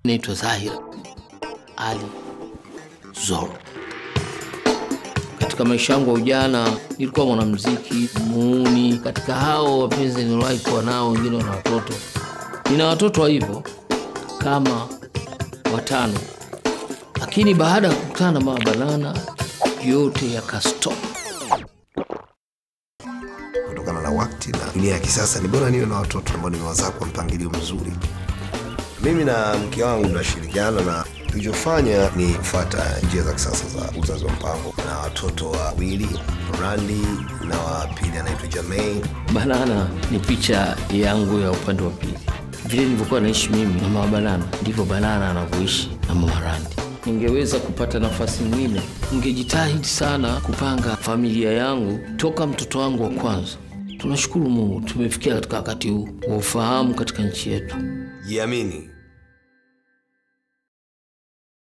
naitwa Zahir Ali Zoro. Katika maisha yangu ya ujana nilikuwa mwanamuziki muuni. Katika hao wapenzi niliwahi kuwa nao, wengine wana watoto. Nina watoto wa hivyo kama watano, lakini baada ya kukutana na Mama Banana yote yakastop. kutokana na wakati na dunia ya kisasa, ni bora niwe na watoto ambao nimewazaa kwa mpangilio mzuri. Mimi na mke wangu tunashirikiana na tulichofanya ni kufuata njia za kisasa za uzazi wa mpango na watoto wawili, Randi na wa pili anaitwa Jermaine. Banana ni picha yangu ya upande wa pili. Vile nilivyokuwa naishi mimi na Mama Banana, ndivyo Banana anavyoishi na Mama Randi. Ningeweza kupata nafasi nyingine, ningejitahidi sana kupanga familia yangu toka mtoto wangu wa kwanza. Tunashukuru Mungu tumefikia katika wakati huu wa ufahamu katika nchi yetu. Jiamini,